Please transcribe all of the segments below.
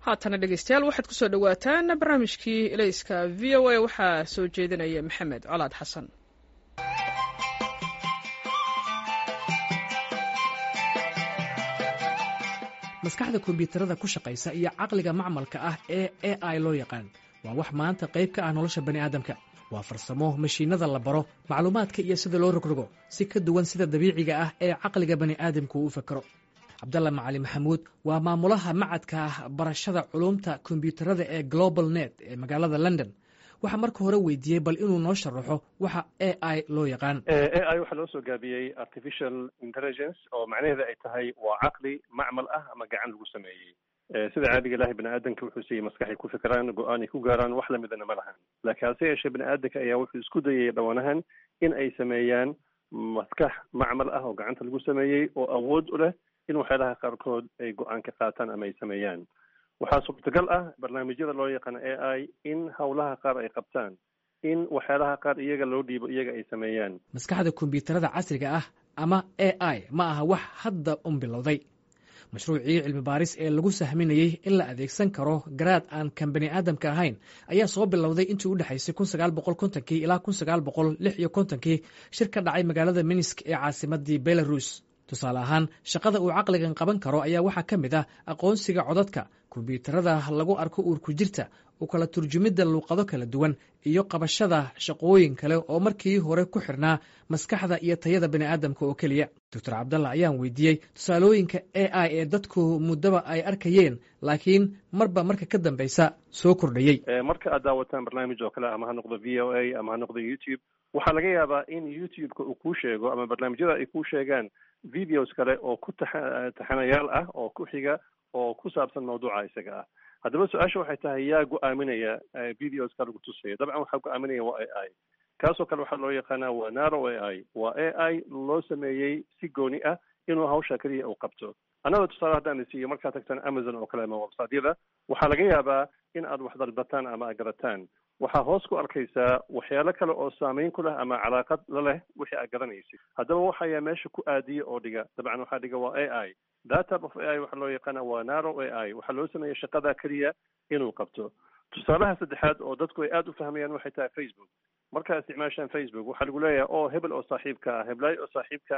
haatana dhegeystayaal waxaad kusoo dhowaataan barnaamijkii elayska v o a waxaa soo jeedinaya maxamed colaad xasan maskaxda kombiyuutarada ku shaqaysa iyo caqliga macmalka ah ee a i loo yaqaan waa wax maanta qayb ka ah nolosha bani aadamka waa farsamo mashiinada la baro macluumaadka iyo sida loo rogrogo si ka duwan sida dabiiciga ah ee caqliga bani aadamku uu fakero cabdalla macali maxamuud waa maamulaha macadka barashada culuumta kombiyuutarada ee global net ee magaalada london waxaa marka hore weydiiyey bal inuu noo sharaxo waxa a i loo yaqaan a i waxaa loo soo gaabiyey artificial intelligence oo macnaheeda ay tahay waa caqli macmal ah ama gacan lagu sameeyey sida caadiga ilahay bani aadamka wuxuu siiyey maskaxay ku fikiraan go-aan ay ku gaaraan wax lamidana ma lahan laakiin hase yeeshee bani aadamka ayaa wuxuu isku dayay dhowanahan in ay sameeyaan maskax macmal ah oo gacanta lagu sameeyey oo awood u leh in waxyaalaha qaarkood ay go-aan ka qaataan ama ay sameeyaan waxaa suurtagal ah barnaamijyada loo yaqaan a i in howlaha qaar ay qabtaan in waxyaalaha qaar iyaga loo dhiibo iyaga ay sameeyaan maskaxda kombiyuutarada casriga ah ama a i ma aha wax hadda un bilowday mashruucii cilmi baaris ee lagu sahminayey in la adeegsan karo garaad aan kan bani aadamka ahayn ayaa soo bilowday intii u dhexaysay kun sagaal boqol kontonkii ilaa kun sagaal boqol lix iyo kontonkii shir ka dhacay magaalada minsk ee caasimadii belarus tusaale ahaan shaqada uu caqligan qaban karo ayaa waxaa ka mid ah aqoonsiga codadka kombiyuutarada lagu arko uurku jirta u kala turjumidda luuqado kala duwan iyo qabashada shaqooyin kale oo markii hore ku xirnaa maskaxda iyo tayada bani aadamka oo keliya doctor cabdalla ayaan weydiiyey tusaalooyinka a i ee dadku muddaba ay arkayeen laakiin marba marka ka dambeysa soo kordhayey marka aad daawataan barnaamij oo kale ama ha noqdo v o a ama ha noqdo youtube waxaa laga yaabaa in youtube-ka uu kuu sheego ama barnaamijyada ay kuu sheegaan videos kale oo ku taxa taxanayaal ah oo ku xiga oo ku saabsan mawduuca isaga ah haddaba su-aasha waxay tahay yaa go-aaminaya videoska lagu tusayo dabcan waxaa go-aaminaya waa a i kaasoo kale waxaa loo yaqaanaa waa naro a i waa a i loo sameeyey si gooni ah inuu hawsha keliya uu qabto annaga tusaale haddaan isiiyo markaad tagtaan amazon oo kale ama websiteyada waxaa laga yaabaa in aad wax dalbataan ama aad garataan waxaa hoos ku arkaysaa waxyaalo kale oo saameyn ku leh ama calaaqad la leh wixii aad garanaysid haddaba waxayaa meesha ku aadiya oo dhiga dabcan waxaa dhiga waa a i data of a i waxaa loo yaqaana waa naro a i waxaa loo sameeya shaqada keliya inuu qabto tusaalaha saddexaad oo dadku ay aada u fahmayaan waxay tahay facebook markaa isticmaashaan facebook waxaa lagu leeyahay oo hebel oo saaxiibka ah heblaay oo saaxiibka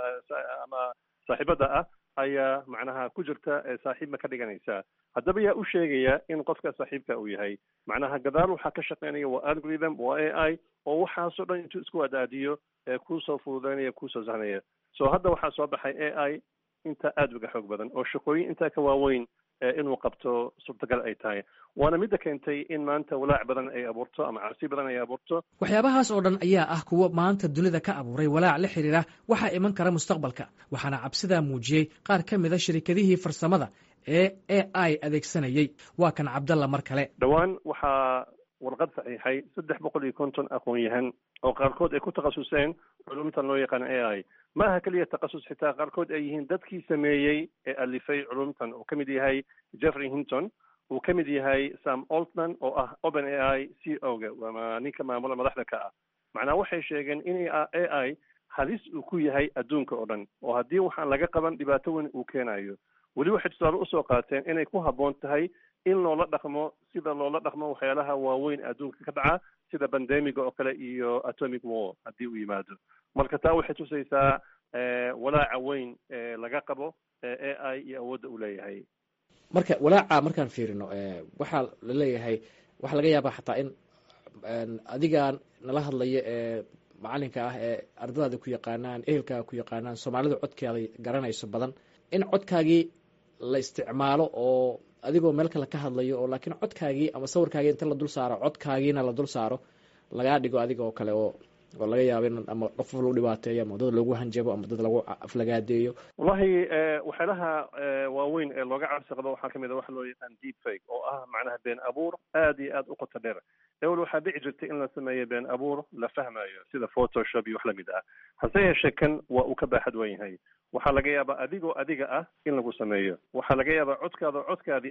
ama saaxiibada ah ayaa macnaha ku jirta ee saaxiibma ka dhiganaysa haddaba yaa u sheegaya in qofka saaxiibka uu yahay macnaha gadaal waxaa ka shaqeynaya waa algorithm waa a i oo waxaasoo dhan intuu isku adaadiyo ee kuusoo fududeynaya kuusoo sahnaya so hadda waxaa soo baxay a i intaa aada uga xoog badan oo shaqooyin intaa ka waaweyn inuu qabto suurtagal ay tahay waana midda keentay in maanta walaac badan ay abuurto ama cabsi badan ay abuurto waxyaabahaas oo dhan ayaa ah kuwo maanta dunida ka abuuray walaac la xiriira waxaa iman kara mustaqbalka waxaana cabsidaa muujiyey qaar ka mid a shirikadihii farsamada ee a i adeegsanayey waa kan cabdalla mar kale dhowaan waxaa warqad saxiixay saddex boqol iyo konton aqoon-yahan oo qaarkood ay ku takhasuseen culumtan loo yaqaano a i ma aha keliya takhasus xitaa qaarkood ay yihiin dadkii sameeyey ee alifay culumtan uu ka mid yahay jeffrey hinton uu ka mid yahay sam oltman oo ah open a i c o ga ama ninka maamula madaxda ka ah macnaa waxay sheegeen in a i halis uu ku yahay adduunka oo dhan oo haddii waxaan laga qaban dhibaato weyn uu keenayo weli waxay tusaale usoo qaateen inay ku habboon tahay in loola dhaqmo sida loola dhaqmo waxyaalaha waaweyn adduunka ka dhaca sida bandemiga oo kale iyo atomic war haddii uu yimaado marka taa waxay tusaysaa walaaca weyn ee laga qabo a i iyo awoodda uu leeyahay marka walaaca markaan fiirino waxaa la leeyahay waxaa laga yaabaa xataa in adiga nala hadlayo ee macalinka ah ee ardadaada ku yaqaanaan ehelkaaga ku yaqaanaan soomaalida codkeeda garanayso badan in codkaagii la isticmaalo oo adigoo meel kale ka hadlayo oo laakiin codkaagii ama sawirkaagii inta la dul saaro codkaagiina la dul saaro lagaa dhigo adiga oo kale oo oo laga yaabo in ama qof lagu dhibaateeyo ama dad lagu hanjabo ama dad lagu aflagaadeeyo wallahi waxyaalaha waaweyn ee looga cabsi qabo waxaa kamid a waxa loo yaqaan deep fake oo ah macnaha been abuur aada iyo aada u qoto dheer ewel waxaa dhici jirtay in la sameeyo been abuur la fahmayo sida photoshop iyo wax lamid ah hase yeeshee kan waa uu ka baaxad wan yahay waxaa laga yaabaa adigoo adiga ah in lagu sameeyo waxaa laga yaabaa codkaada codkaadii ah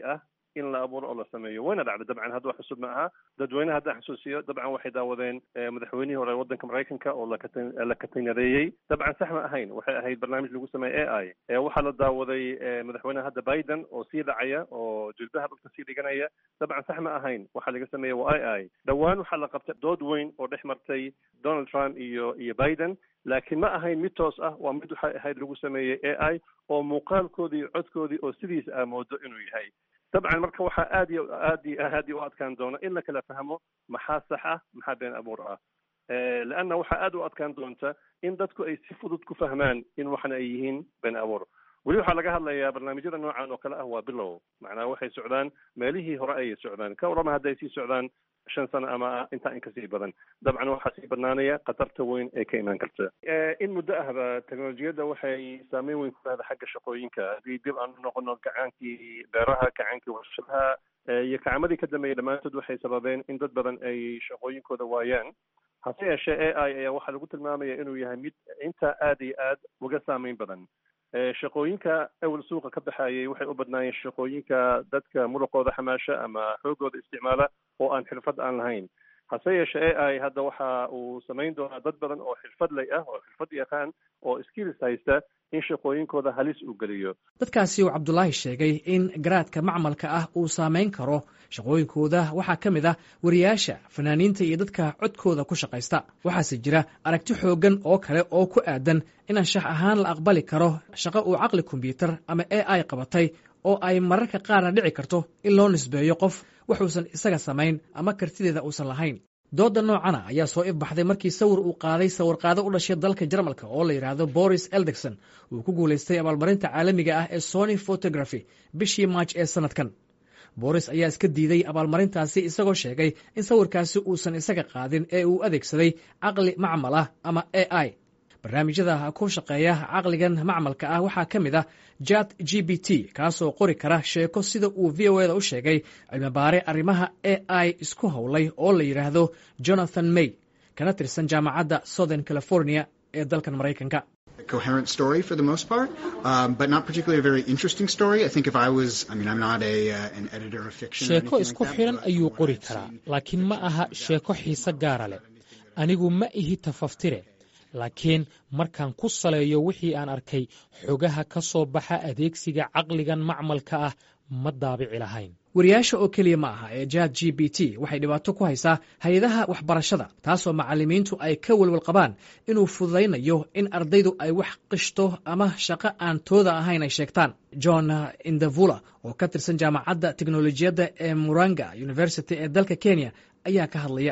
in la abuuro oo la sameeyo wayna dhacday dabcan hadda wax cusub ma aha dadweyne haddaan xusuusiyo dabcan waxay daawadeen madaxweynihii hore waddanka maraykanka oo la katanareeyey dabcan sax ma ahayn waxay ahayd barnaamij lagu sameeyey a i waxaa la daawaday madaxweyneha hadda biden oo sii dhacaya oo jilbaha dhulka sii dhiganaya dabcan sax ma ahayn waxaa laga sameeyey waa i i dhowaan waxaa la qabtay dood weyn oo dhex martay donald trump iyo iyo biden laakiin ma ahayn mid toos ah waa mid waxay ahayd lagu sameeyey a i oo muuqaalkoodii iyo codkoodii oo sidiisa aa moodo inuu yahay dabcan marka waxaa aad iyo aad iyo aad iyo u adkaan doona in la kala fahmo maxaa sax ah maxaa been abuur ah leanna waxaa aad u adkaan doonta in dadku ay si fudud ku fahmaan in waxna ay yihiin been abuur weli waxaa laga hadlayaa barnaamijyada noocan oo kale ah waa bilow macnaha waxay socdaan meelihii hore ayay socdaan ka warama hadday sii socdaan shan sano ama intaa in kasii badan dabcan waxaa sii badnaanaya khatarta weyn ee ka imaan karta in muddo ahba teknolojiyadda waxay saameyn weyn ku lahda xagga shaqooyinka haddii dib aan noqono gacaankii beeraha gacaankii warshadaha iyo kacamadii ka dambeeyay dhammaantood waxay sababeen in dad badan ay shaqooyinkooda waayaan hase yeeshee a i ayaa waxaa lagu tilmaamaya inuu yahay mid intaa aad iyo aad uga saameyn badan shaqooyinka awel suuqa ka baxayay waxay u badnaayeen shaqooyinka dadka muruqooda xamaasha ama xoogooda isticmaala oo aan xirfad aan lahayn hase yeeshee a i hadda waxa uu samayn doonaa dad badan oo xirfadley ah oo xirfad yaqaan oo skills haysta in shaqooyinkooda halis uu geliyo dadkaasi uu cabdulaahi sheegay in garaadka macmalka ah uu saameyn karo shaqooyinkooda waxaa ka mid ah wariyaasha fanaaniinta iyo dadka codkooda ku shaqaysta waxaase jira aragti xooggan oo kale oo ku aadan in anshax ahaan la aqbali karo shaqo uu caqli kombyuutar ama a i qabatay oo ay mararka qaarna dhici karto in loo nisbeeyo qof wuxuusan isaga samayn ama kartideeda uusan lahayn doodda noocana ayaa soo ifbaxday markii sawir uu qaaday sawirqaado u dhashay dalka jarmalka oo la yidhaahdo boris eldegson uu ku guulaystay abaalmarinta caalamiga ah ee sony photography bishii maaj ee sanadkan boris ayaa iska diiday abaalmarintaasi isagoo sheegay in sawirkaasi uusan isaga qaadin ee uu adeegsaday caqli macmal ah ama a i barnaamijyada ku shaqeeya caqligan macmalka ah waxaa ka mid ah jat g b t kaasoo qori kara sheeko sida uu v o eda u sheegay cilmibaare arrimaha a i isku howlay oo la yidhaahdo jonathan may kana tirsan jaamacadda southern california ee dalkan maraykanka coherent story for the most part, um, but not particularly a very interesting story. I think if I was, I mean, I'm not a uh, an editor of fiction. sheeko isku xidhan ayuu qori karaa laakiin ma aha sheeko xiise gaara leh anigu ma ihi tafaftire laakiin markaan ku saleeyo wixii aan arkay xogaha ka soo baxa adeegsiga caqligan macmalka ah ma daabici lahayn wariyaasha oo keliya ma aha ee jat g b t waxay dhibaato ku haysaa hay-adaha waxbarashada taasoo macallimiintu ay ka welwel qabaan inuu fududaynayo in ardaydu ay wax qishto ama shaqo aan tooda ahayn ay sheegtaan john indavula oo ka tirsan jaamacadda teknolojiyadda ee muranga university ee dalka kenya ayaa ka hadlaya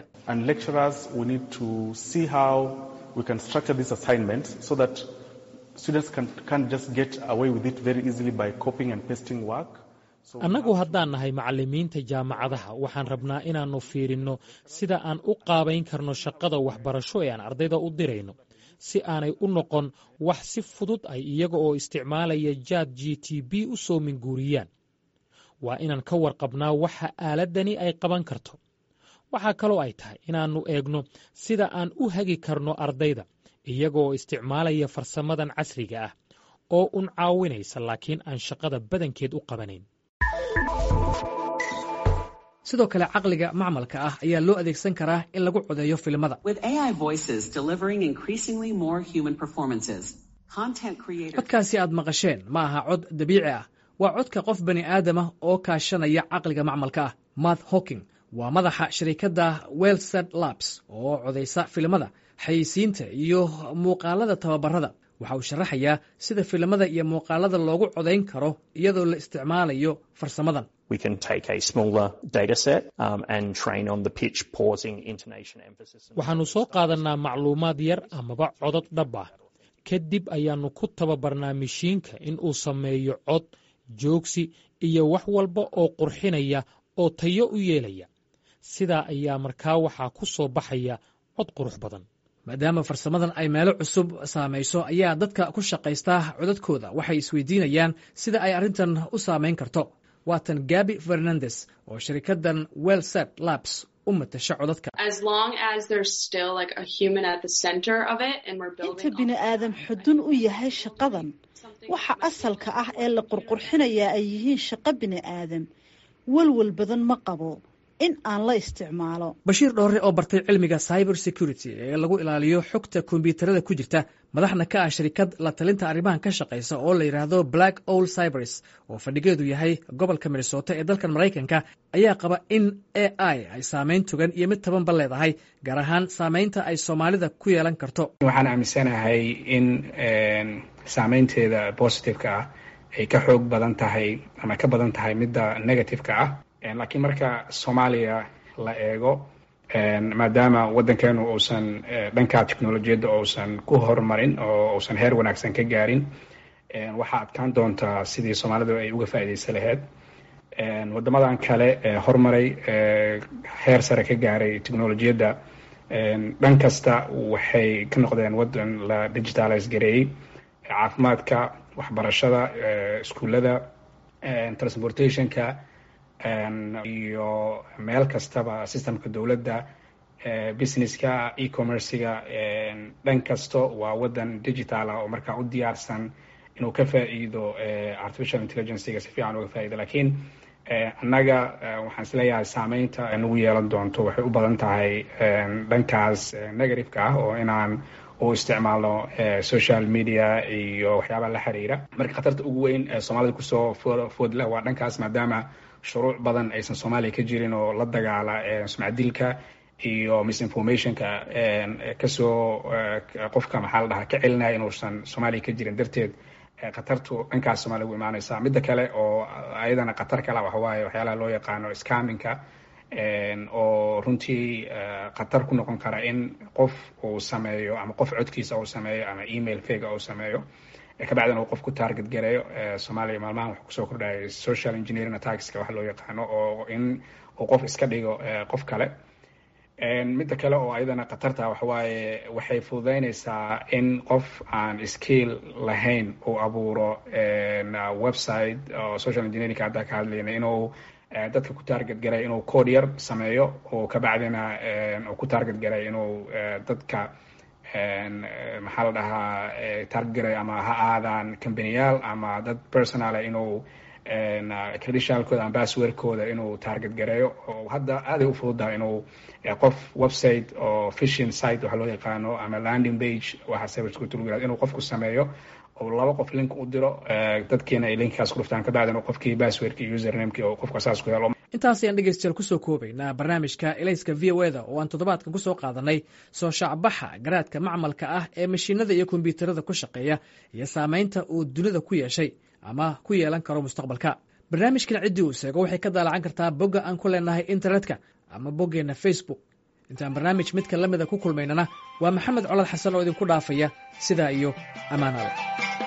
we can structure this assignment so that students can, can just get away with it very easily by copying and pasting work. annagu haddaan nahay macallimiinta jaamacadaha waxaan rabnaa inaannu fiirinno sida aan u qaabayn karno shaqada waxbarasho ee aan ardayda u dirayno si aanay u noqon wax si fudud ay iyaga oo isticmaalaya jaad g t b u soo minguuriyaan waa inaan ka warqabnaa waxa aaladdani ay qaban karto waxaa kaloo ay tahay inaannu eegno sida aan u hagi karno ardayda iyagaoo isticmaalaya farsamadan casriga ah oo un caawinaysa laakiin aan shaqada badankeed u qabanayn sidoo kale caqliga macmalka ah ayaa loo adeegsan karaa in lagu codeeyo filimada codkaasi aad maqasheen ma aha cod dabiici ah waa codka qof bani aadamah oo kaashanaya caqliga macmalka ah matt hawking waa madaxa shirikadda welsad labs oo codaysa filimada xayeysiinta iyo muuqaalada tababarada waxa uu sharaxayaa sida filimada iyo muuqaalada loogu codayn karo iyadoo la isticmaalayo farsamadan waxaannu soo qaadannaa macluumaad yar amaba codod dhab ah kadib ayaannu ku tababarnaa mishiinka in uu sameeyo cod joogsi iyo wax walba oo qurxinaya oo tayo u yeelaya sidaa ayaa markaa waxaa ku soo baxaya cod qurux badan maadaama farsamadan ay meelo cusub saamayso ayaa dadka ku shaqaystaa codadkooda waxay isweydiinayaan sida ay arrintan u saamayn karto waatan gabi fernandes oo shirikaddan welsat labs u matasha codadka inta bini aadam xudun u yahay shaqadan waxa asalka ah ee la qurqurxinayaa ay yihiin shaqo bini aadam walwal badan ma qabo in aan la isticmaalo bashiir dhoore oo bartay cilmiga cyber security ee lagu ilaaliyo xogta kombiyuutarada ku jirta madaxna ka ah shirikad la talinta arrimahan ka shaqaysa oo la yidhaahdo black ol cybers oo fadhigeedu yahay gobolka minnesota ee dalkan maraykanka ayaa qaba in a i ay saameyn togan iyo mid tabanba leedahay gaar ahaan saameynta ay soomaalida ku yeelan karto waxaan aaminsanahay in saameynteeda positiveka ah ay ka xoog badan tahay ama ka badan tahay midda negativeka ah laakiin marka soomaaliya la eego maadaama waddankeenu uusan dhanka technolojiyadda uusan ku horumarin oo uusan heer wanaagsan ka gaarin waxaa adkaan doontaa sidii soomaalidu ay uga faa'iidaysa laheyd waddamadan kale ee horumaray heer sare ka gaaray technolojiyadda dhan kasta waxay ka noqdeen waddan la digitalize gareeyey caafimaadka waxbarashada iskuullada transportationka iyo meel kastaba systemka dowladda businesska e-commerciga dhan kasto waa waddan digital ah oo markaa u diyaarsan inuu ka faa'iido artificial intelligencega si fiican uga faa'ido lakiin annaga waxaan isleeyahay saameynta nagu yeelan doonto waxay u badan tahay dhankaas negativeka ah oo inaan u isticmaalno social media iyo waxyaabaha la xiriira marka khatarta ugu weyn ee soomaalida kusoo food leh waa dhankaas maadaama shuruuc badan aysan soomaaliya ka jirin oo la dagaala sumcadilka iyo misinformationka kasoo qofka maxaa la dhahaa ka celinaya inuusan soomaaliya ka jirin darteed khatartu dhankaas soomaaliya ugu imaaneysa midda kale oo ayadana khatar kale waxawaaye waxyaalaha loo yaqaano scaminka oo runtii khatar ku noqon kara in qof uu sameeyo ama qof codkiisa uu sameeyo ama email fega uu sameeyo kabacdina uu qof ku target gareeyo soomaaliya maalmahan wuxuu kusoo kordhayay social engineering attackska wax loo yaqaano oo in uu qof iska dhigo qof kale midda kale oo ayadana khatarta waxawaaye waxay fududeyneysaa in qof aan skill lahayn uu abuuro website oo social engineering haddaa ka hadlayna inuu dadka ku target garay inuu code yar sameeyo oo kabacdina uu ku target garay inuu dadka maxaa la dhahaa target garay ama ha aadaan companiyaal ama dad personala inuu credentialkooda ama passwordkooda inuu target gareeyo oo hadda aaday u fududaha inuu qof website oo fishing site waxa loo yaqaano ama landing page waxa cybersecurity inuu qofku sameeyo oo laba qof link u diro dadkiina ay linkkaas ku dhuftaan kabacdina qofkii passwordki iyo usernameki oo qofka saas ku helo intaas ayaan dhegeystayaal kusoo koobaynaa barnaamijka elayska v o eda oo aan toddobaadkan kusoo qaadanay soo shaacbaxa garaadka macmalka ah ee mashiinada iyo kombyuutarada ku shaqeeya iyo saameynta uu dunida ku yeeshay ama ku yeelan karo mustaqbalka barnaamijkan ciddii uu seego waxay ka daalacan kartaa bogga aan ku leenahay internetka ama boggeenna facebook intaan barnaamij midka la mida ku kulmaynana waa maxamed colad xasan oo idinku dhaafaya sidaa iyo ammaanada